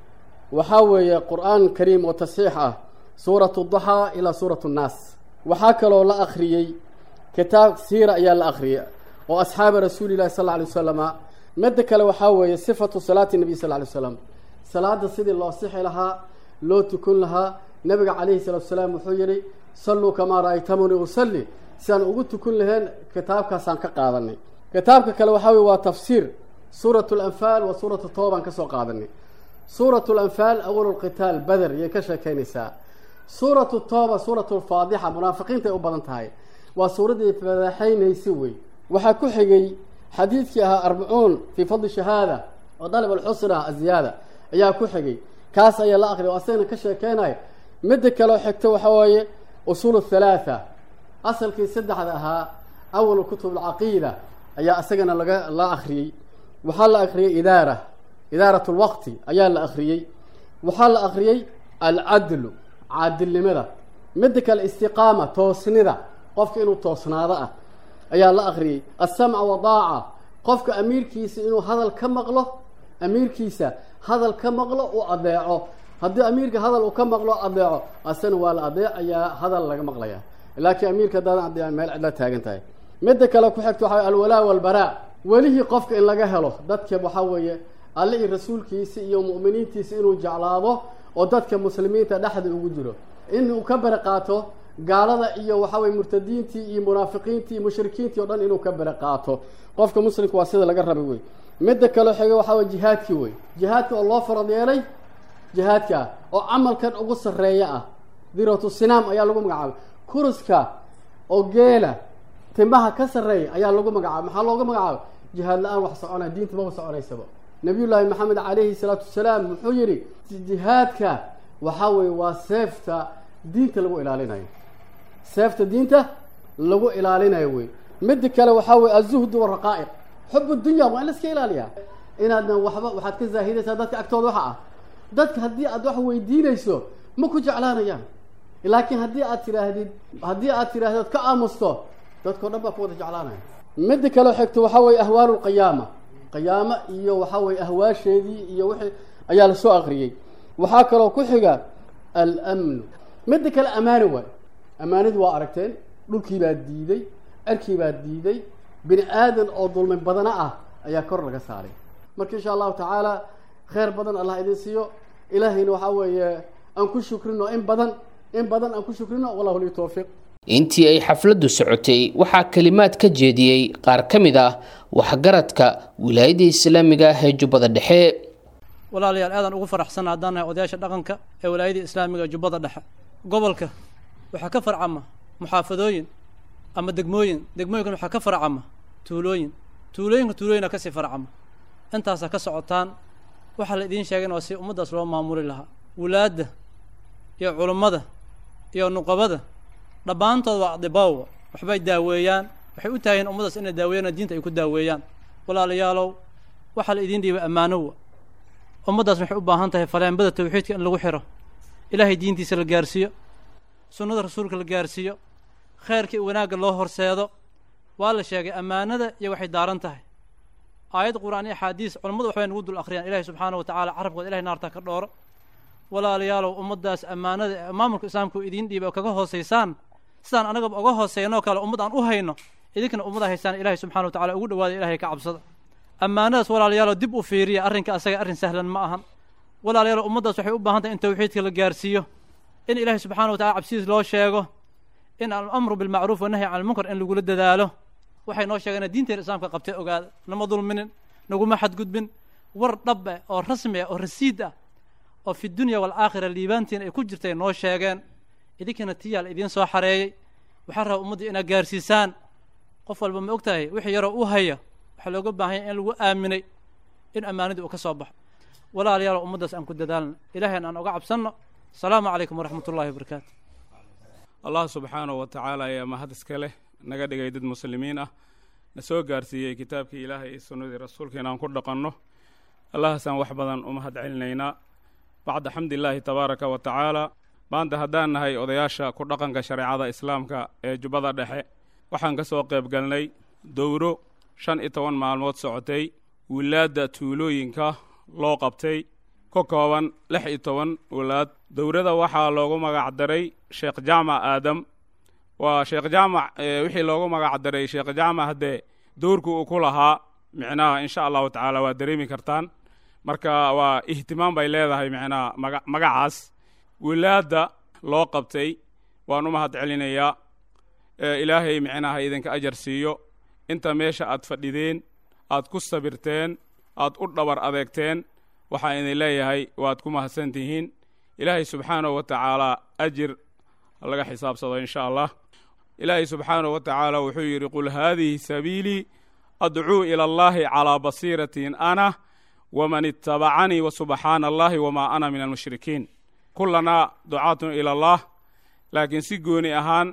waxaa weeye qur-aan kariim oo tasxiix ah suuratu duxaa ilaa suuratu nnaas waxaa kaloo la akhriyey kitaab siira ayaa la akhriyey oo asxaaba rasuuli llahi sal lla alay wasalama midda kale waxaa weeye sifatu salaati nabiy sal lla alay slam salaada sidii loo sixi lahaa loo tukun lahaa nabiga calayhi salaatu salaam wuxuu yihi salluu kamaa ra'aytamuni usalli si aan ugu tukun laheen kitaabkaasaan ka qaadanay kitaabka kale waxaa weye waa tafsiir suurat lanfaal wa suuratu tooban ka soo qaadanay suuratu lanfaal awal lqitaal bader yay ka sheekeynaysaa suuratu tooba suuratu lfaadixa munaafiqiinta ay u badan tahay waa suuraddii fadaxaynaysi wey waxaa ku xigay xadiidkii ahaa arbacuun fii fadli shahaada oo dalib alxusna aziyaada ayaa ku xigay kaas ayaa la akriya o asagana ka sheekeynayo midda kaleo xigta waxaa weeye usuul halaatha asalkii saddexda ahaa awal kutub alcaqiida ayaa isagana laga la akhriyey waxaa la akhriyey idaara idaarat lwaqti ayaa la akhriyey waxaa la akhriyey alcadlu caadilnimada midda kale istiqaama toosnida qofka inuu toosnaado ah ayaa la akhriyey alsamca wadaaca qofka amiirkiisa inuu hadal ka maqlo amiirkiisa hadal ka maqlo uu adeeco haddii amiirka hadal uu ka maqlo adeeco asana waa la adeecayaa hadal laga maqlaya laakiin amiirka haddaadan adeecan meel cidla taagan tahay midda kale ku xigta waxaa alwalaa walbaraa welihii qofka in laga helo dadka waxaa weeye alle iyo rasuulkiisa iyo mu'miniintiisa inuu jeclaado oo dadka muslimiinta dhexda ugu jiro inuu ka bari qaato gaalada iyo waxaa weye murtadiintii iyo munaafiqiintii iyo mushrikiintii o dhan inuu ka bari qaato qofka muslimka waa sida laga rabay wey midda kaleo xiga waxaa weye jihaadkii wey jihaadka oo loo farad yeelay jihaadka ah oo camalkan ugu sarreeya ah diratu sinaam ayaa lagu magacaabay kuruska oo geela timaha ka sarreeya ayaa lagu magacaabay maxaa looga magacaabay jihaad la-aan wax soconaya diinta maba soconaysaba nabiyullaahi maxamed calayhi salaatu wasalaam wuxuu yihi jihaadka waxaa weeye waa seefta diinta lagu ilaalinayo seefta diinta lagu ilaalinayo wey midda kale waxaa weye azuhdu waraqaa'iq xub dunya waa in la iska ilaaliyaa inaadna waxba waxaad ka zaahidaysaa dadka agtooda waxa ah dadka haddii aad wax weydiinayso ma ku jeclaanayaan laakiin haddii aad tidhaahdid haddii aad tidhahdid ka aamusto dadkao dhan baa ku wada jeclaanaya midda kaleo xigto waxaa weye ahwaalu lqiyaama qiyaamo iyo waxaa weye ahwaasheedii iyo wixii ayaa lasoo akriyey waxaa kaloo ku xiga almnu midda kale amaani waay amaanidi waa aragteen dhulkii baa diiday cerkii baa diiday bini aadan oo dulmi badana ah ayaa kor laga saaray marka insha allahu tacaala kheyr badan allah idin siiyo ilaahayna waxaa weeye aan ku shukrino in badan in badan aan ku shukrino wallahu lii towfiiq intii ay xafladdu socotay waxaa kelimaad ka jeediyey qaar ka mid ah waxgaradka wilaayada islaamiga ah ee jubbada dhexe walaalayaal aadaan ugu faraxsan haddaan nahay odayaasha dhaqanka ee wilaayada islaamiga ee jubbada dhexe gobolka waxaa ka farcama muxaafadooyin ama degmooyin degmooyinkan waxaa ka farcama tuulooyin tuulooyinka tuulooyina kasii farcama intaasaa ka socotaan waxaa la idiin sheegay in waa si ummaddaas loo maamuli lahaa wulaadda iyo culummada iyo nuqabada dhammaantood waa adibaawa waxbay daaweeyaan waxay u taahayeen ummaddaas inay daaweeyaan diinta ay ku daaweeyaan walaalayaalow waxaa la idiin dhiibay ammaanowa ummaddaas waxay u baahan tahay faleenbada tawxiidka in lagu xiro ilaahay diintiisa la gaarsiiyo sunnada rasuulka la gaarsiiyo khayrka iyo wanaagga loo horseedo waa la sheegay ammaanada iyo waxay daaran tahay aayad qur'aan iyo axaadiis culammadu waxbay nagu dul akhriyaan ilahay subxaana wa tacala carabkooda ilahay naarta ka dhooro walaalayaalow ummaddaas ammaanada ee maamulka islaamka uu idiin dhiibay oo kaga hoosaysaan sidaan anagaba uga hooseynoo kale ummad aan u hayno idinkana ummada haysaan ilahay subxana wa tacala ugu dhawaada ilahay ka cabsada ammaanadaas walaalayaalow dib u fiiriya arrinka asaga arrin sahlan ma ahan walaalayaalow ummaddaas waxay u baahan tahay in tawxiidka la gaarsiiyo in ilaahay subxaana wa tacala cabsidiis loo sheego in alamru bilmacruuf wanahyi can almunkar in lagula dadaalo waxay noo sheegeen diinteena islaamka qabtay ogaada nama dulminin naguma xadgudbin war dhab eh oo rasmi ah oo rasiid ah oo fi dunya waalaakhira liibaantiina ay ku jirtay noo sheegeen idinkana tiyaa la idiin soo xareeyey waxaan rabaa ummaddii inaad gaarsiisaan qof walba ma og tahay wixii yaroo u haya waxaa looga baahan yahay in lagu aaminay in ammaanadii uu ka soo baxo walaalayaal ummaddaas aan ku dadaalna ilaahayna aan oga cabsanno asalaamu calaykum waraxmat ullahi wabarakaatu allah subxaanahu wa tacaala ayaa mahad iska leh naga dhigay dad muslimiin ah na soo gaarsiiyey kitaabkii ilaahay iyo sunnadii rasuulka inaan ku dhaqanno allahaasaan wax badan u mahad celinaynaa bacda xamdilaahi tabaaraka wa tacaala maanta haddaan nahay odayaasha ku dhaqanka shareecada islaamka ee jubbada dhexe waxaan ka soo qayb galnay dowro shan iyo toban maalmood socotay wilaadda tuulooyinka loo qabtay ka kooban lix iyo toban walaad dowrada waxaa loogu magac daray sheekh jaamac aadam waa sheekh jaamac wixii loogu magac daray sheekh jaamac haddee dowrku uu ku lahaa micnaha insha allahu tacaala waa dareemi kartaan marka waa ihtimaam bay leedahay micnaha maga magacaas wilaadda loo qabtay waan u mahad celinayaa ilaahay micnaha idinka ajar siiyo inta meesha aad fadhideen aad ku sabirteen aad u dhabar adeegteen waxaan idin leeyahay waad ku mahadsan tihiin ilaahay subxaanahu wa tacaala ajir laga xisaabsado insha allah ilaahay subxaanahu wa tacaala wuxuu yidhi qul haadihi sabiilii adcuu ila allahi calaa basiiratin ana waman itabacanii wasubxaana allahi wamaa ana min almushrikiin kulanaa ducaatun ila allah laakiin si gooni ahaan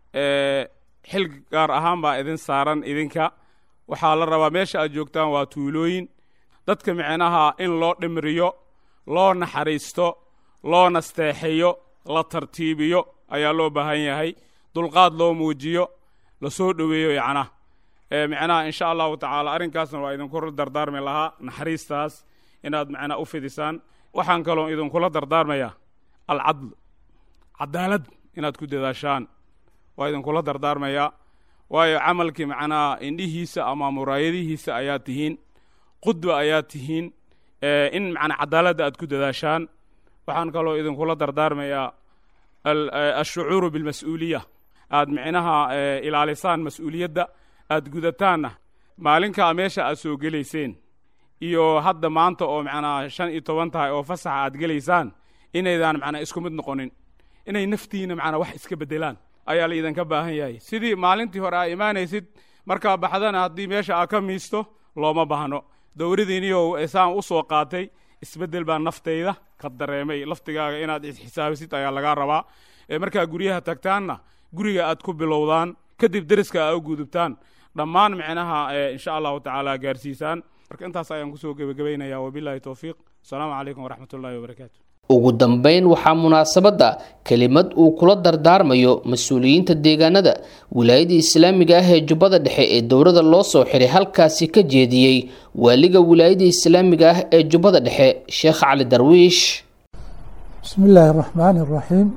xil gaar ahaan baa idin saaran idinka waxaa la rabaa meesha aad joogtaan waa tuulooyin dadka micnaha in loo dhimriyo loo naxariisto loo nasteexeeyo la tartiibiyo ayaa loo baahan yahay dulqaad loo muujiyo lasoo dhoweeyo yacna micnaha insha allahu tacaala arrinkaasna waa idinku dardaarmi lahaa naxariistaas inaad macnaa u fidisaan waxaan kaloo idinkula dardaarmayaa alcadl cadaalad inaad ku dadaashaan waa idinkula dardaarmayaa waayo camalkii macnaha indhihiisa ama muraayadihiisa ayaa tihiin qudba ayaa tihiin in macnaa cadaaladda aad ku dadaashaan waxaan kaloo idinkula dardaarmayaa ashucuuru bilmas-uuliya aad micnaha ilaalisaan mas-uuliyadda aad gudataanna maalinkaa meesha aad soo gelayseen iyo hadda maanta oo macnaa shan iyo toban tahay oo fasaxa aad gelaysaan inaydaan macnaa isku mid noqonin inay naftiina macnaa wax iska beddelaan ayaa la idinka baahan yahay sidii maalintii hore aa imaanaysid markaa baxdana haddii meesha aad ka miisto looma baahno dowradiiniyo saan u soo qaatay isbeddel baa naftayda ka dareemay laftigaaga inaad isxisaabisid ayaa lagaa rabaa markaa guryaha tagtaanna guriga aad ku bilowdaan kadib deriska aa u gudubtaan dhammaan micnaha insha allahu tacaala gaarsiisaan marka intaas ayaan kusoo gebagabaynaya wabilahi towfiiq asalaamu calaykum waraxmat ullahi wabarakaatu ugu dambeyn waxaa munaasabadda kelimad uu kula dardaarmayo mas-uuliyiinta deegaanada wilaayada islaamiga ah ee jubbada dhexe ee dowrada loo soo xiray halkaasi ka jeediyey waaliga wilaayada islaamiga ah ee jubbada dhexe sheekh cali darwiish بسم الله الرحمن الرحيم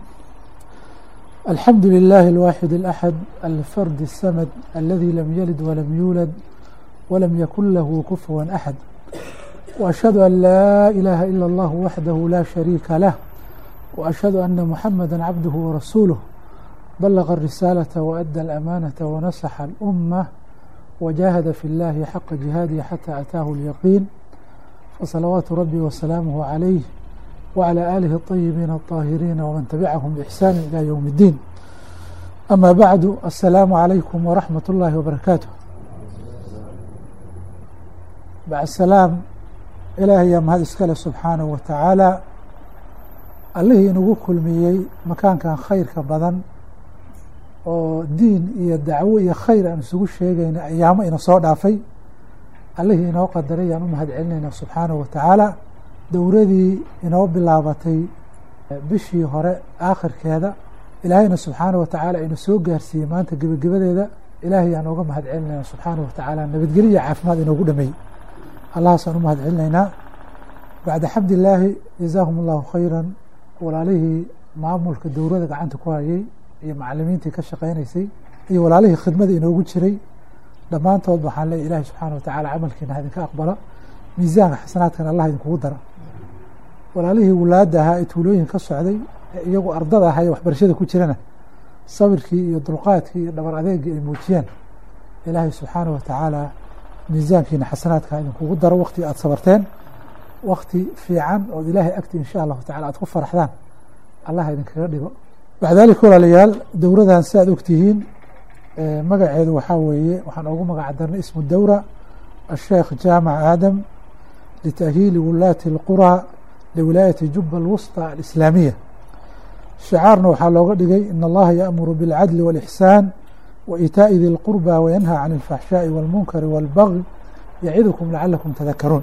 الحمد لله الواحد الأحد الفرد السمد الذي لم يلد ولم يولد ولم يكن له كفوا أحد وأشهد أن لا إله إلا الله وحده لا شريك له وأشهد أن محمدا عبده ورسوله بلغ الرسالة وأدى الأمانة ونصح الأمة وجاهد في الله حق جهاده حتى أتاه اليقين فصلوات ربي وسلامه عليه وعلى آله الطيبين الطاهرين ومن تبعهم بإحسان إلى يوم الدين أما بعد السلام عليكم ورحمة الله وبركاته بعد السلام ilaahay mahad iskale subxaanahu wa tacaala allihii inagu kulmiyey makaankan khayrka badan oo diin iyo dacwo iyo khayr aan isugu sheegayna ayaamo ina soo dhaafay allihii inoo qadaray ayaan u mahad celinayna subxaanahu wa tacaala dowradii inoo bilaabatay bishii hore aakhirkeeda ilaahayna subxaanahu wa tacaala ina soo gaarsiiyey maanta gebagabadeeda ilaahay aan ooga mahad celinayna subxaanahu wa tacaala nabadgelyo iyo caafimaad inoogu dhameeyey allahaasaan u mahad celinaynaa bacda xamdilaahi jazaahum allahu khayran walaalihii maamulka dowrada gacanta ku hayay iyo macalimiintii ka shaqaynaysay iyo walaalihii khidmada inoogu jiray dhammaantood waxaan leeya ilahi subxaana wa tacaala camalkiina ha idinka aqbala miisaanka xasanaadkana allah idinkugu dara walaalihii wulaada ahaa ee tuulooyin ka socday ee iyagu ardada ahaa ee waxbarashada ku jirana sabirkii iyo dulqaadkii iyo dhabar adeegii ay muujiyeen ilaahay subxaana wa tacaala miisaankiina xasanaadka idinkugu daro wakti aad sabarteen wakti fiican ood ilaahay agti insha allahu tacala aad ku faraxdaan allah idinkaga dhigo bacda dalik walaalayaal dowradan si aad ogtihiin magaceedu waxaa weeye waxaan ugu magac darnay ismu dowra asheekh jaamac aadam litأhiili wulaati اlqurى liwilaayati juba alwusطى alislaamiya shicaarna waxaa looga dhigay in allaha yaأmuru biاlcadli wاlإxsaan waitaaءi di اlqurba wayanhى can اlfaxshaaءi wاlmunkari wاlbagي yacidukum lacalakum tadakaruun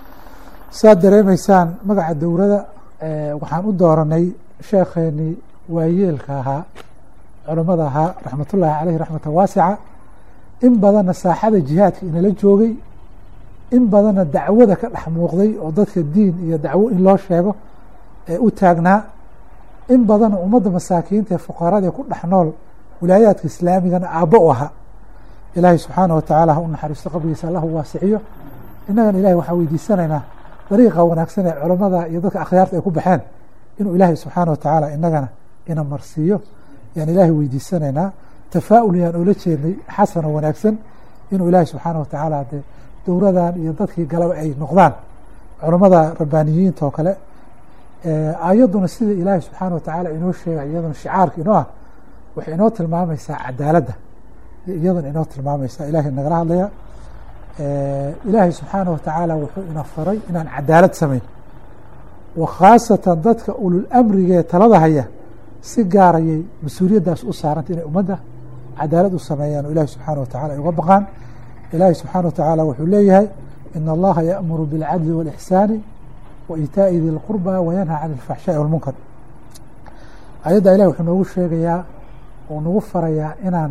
saad dareemaysaan magaca dowrada waxaan u dooranay sheekheenii waayeelka ahaa culammada ahaa raxmatullaahi caleyhi raxmatan waasica in badanna saaxada jihaadka inala joogay in badanna dacwada ka dhex muuqday oo dadka diin iyo dacwo in loo sheego ee u taagnaa in badanna ummadda masaakiinta ee fuqarada ee ku dhex nool wilaayaadka islaamigana aabbo u ahaa ilaahay subxaanah watacaala ha u naxariisto qabrigiisa allahu waasiciyo innagana ilahay waxaan weydiisanaynaa dariiqa wanaagsan ee culammada iyo dadka akhyaarta ay ku baxeen inuu ilaahay subxaana watacaala inagana ina marsiiyo yaan ilaahay weydiisanaynaa tafaa'ul yaan oola jeednay xasano wanaagsan inuu ilaahay subxaana watacaala dee dowradan iyo dadkii galaba ay noqdaan culammada rabbaaniyiinta oo kale ayadduna sida ilaahay subxaana watacaala inoo sheegay iyaduna shicaarka inoo ah waxay inoo tilmaamaysaa cadaaladda iyaduna inoo tilmaamaysaa ilahay nagala hadlaya ilaahay subxaana watacaala wuxuu ina faray inaan cadaalad samayn wa khaasatan dadka ulul amrigee talada haya si gaarayay mas-uuliyaddaas u saaranta inay ummadda cadaalad u sameeyaan oo ilahi subxaana watacala ay uga baqaan ilaahi subxaana watacaala wuxuu leeyahay in allaha yaأmuru biاlcadli wاlإxsaani wa itaaءi di lqurba wayanha can اlfaxshaaءi wاlmunkar ayadda ilahi wuxuu noogu sheegayaa oo nagu farayaa inaan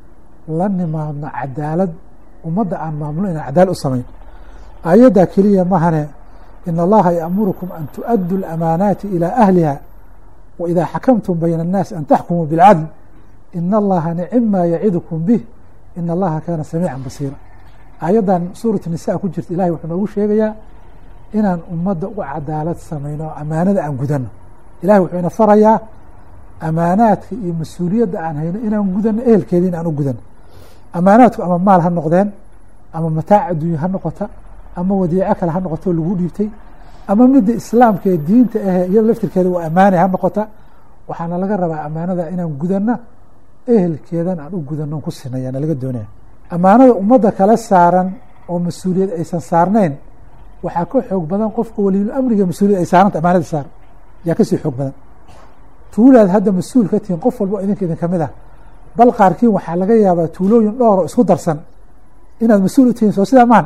la nimaadno cadaalad ummadda aan maamulno inaan cadaalad u samayn ayadda keliya mahane in allaha yaأmurukum an tuؤaduu اlamaanaati ilى ahliha wإida xakamtum bayna الnaasi an taxkumuu biاlcadl in allaha nicima yacidukum bih in allaha kaana samiica basiira ayaddan suurat nisa ku jirta ilahay wuxuu noogu sheegayaa inaan ummadda u cadaalad samayno o amaanada aan gudano ilahay wuxuu ina farayaa amaanaadka iyo mas-uuliyadda aan hayno inaan gudano ehelkeeda in aan u gudano amaanaadku ama maal ha noqdeen ama mataac adduunya ha noqota ama wadiico kale ha noqoto lagu dhiibtay ama midda islaamka ee diinta ahe iyado laftirkeeda waa amaanay ha noqota waxaana laga rabaa amaanada inaan gudano ehelkeedan aan u gudano ku sinayana laga doonaya amaanada ummadda kala saaran oo mas-uuliyad aysan saarnayn waxaa ka xoog badan qofka waliil amriga mas-uuliyad ay saaranta amaanada saar yaa kasii xoog badan tuulaad hadda mas-uul ka tihiin qof walba idinka idin kamid ah bal qaarkiin waxaa laga yaabaa tuulooyin dhowr oo isku darsan inaad mas-uul u tihiin soo sidaa maahan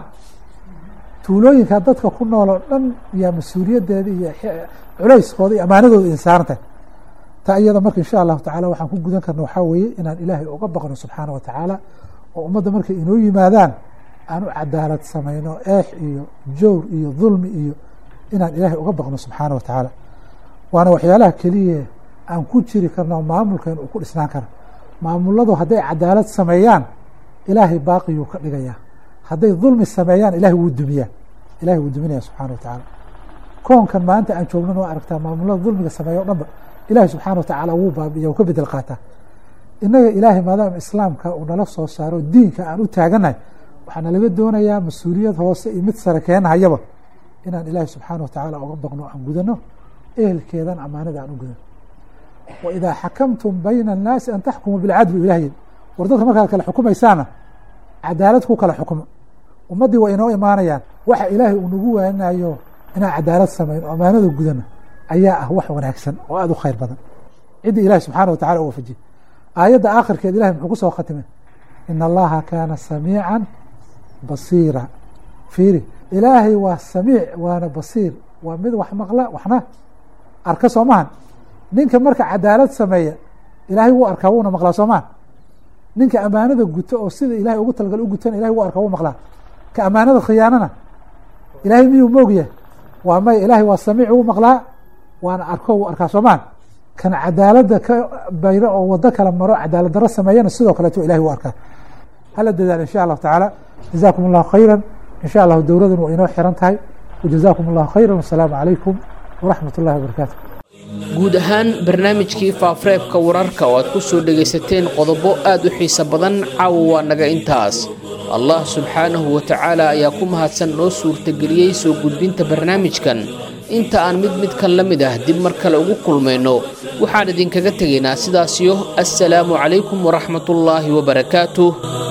tuulooyinka dadka ku nool oo dhan yaa mas-uuliyaddeeda iyo culayskooda iyo amaanadooda idin saarantahay taa iyada marka insha allahu tacala waxaan ku gudan karna waxaa weeye inaan ilaahay uga baqno subxaana wa tacaala oo ummadda markay inoo yimaadaan aan u cadaalad samayno eex iyo jowr iyo dulmi iyo inaan ilaahay uga baqno subxaana wa tacaala waana waxyaalaha keliya aan ku jiri karno maamulkeen uu ku dhisnaan karo maamuladu hadday cadaalad sameeyaan ilaahay baaqiyuu ka dhigayaa hadday dulmi sameeyaan ilahay wuu dumiyaa ilahay wuu duminaya subxana wa tacaala koonkan maanta aan joognan waa aragtaa maamulada dulmiga sameeya o dhanba ilahi subxaana watacaala wuu baabiya wuu ka bedel qaataa innaga ilaahay maadaama islaamka uu nala soo saaro diinka aan u taaganahay waxaana laga doonayaa mas-uuliyad hoose iyo mid sare keenahayaba inaan ilaahay subxaana watacaala uga baqno aan gudano ehelkeedan amaanada aan u gudano wa idaa xakamtum bayna annaasi an taxkumuu bilcadli ilah yiri war dadka markaad kale xukumaysaana cadaalad ku kala xukmo ummaddii waa inoo imaanayaan waxa ilaahay uu nagu waaninayo inaan cadaalad samayn oo amaanada gudano ayaa ah wax wanaagsan oo aada u khayr badan cidda ilahi subxaana wa tacala u waafajiyey aayadda aakhirkeed ilahay muxuu ku soo khatimay in allaha kaana samiican basiira fiiri ilaahay waa samiic waana basiir waa mid wax maqla waxna arka soo mahan ninka marka cadaalad sameeya ilaahay wuu arkaa wuuna maqlaa soo mahan ninka amaanada guto oo sida ilahay ugu talgal u gutana ilahay wuu arkaa wuu maqlaa ka amaanada khiyaanana ilaahay miyuu moogyahay waa maya ilaahay waa samiic wuu maqlaa waana arko wuu arkaa soo mahan kan cadaaladda ka bayro oo wado kala maro cadaalad daro sameeyana sidoo kaleeto ilahay wuu arkaa hala dadaal insha allahu tacaala jazaakum allahu khayra insha allahu dowladan waa inoo xiran tahay wajazaakum allahu khayra wasalaamu calaykum waraxmat ullahi wabarakaatu guud ahaan barnaamijkii faafareebka wararka oo aad ku soo dhegaysateen qodobo aad u xiiso badan caawa waa naga intaas allah subxaanahu wa tacaala ayaa ku mahadsan noo suurtageliyey soo gudbinta barnaamijkan inta aan mid midkan la mid ah dib mar kale ugu kulmayno waxaan idinkaga tegaynaa sidaasiyo assalaamu calaykum waraxmatullaahi wabarakaatuh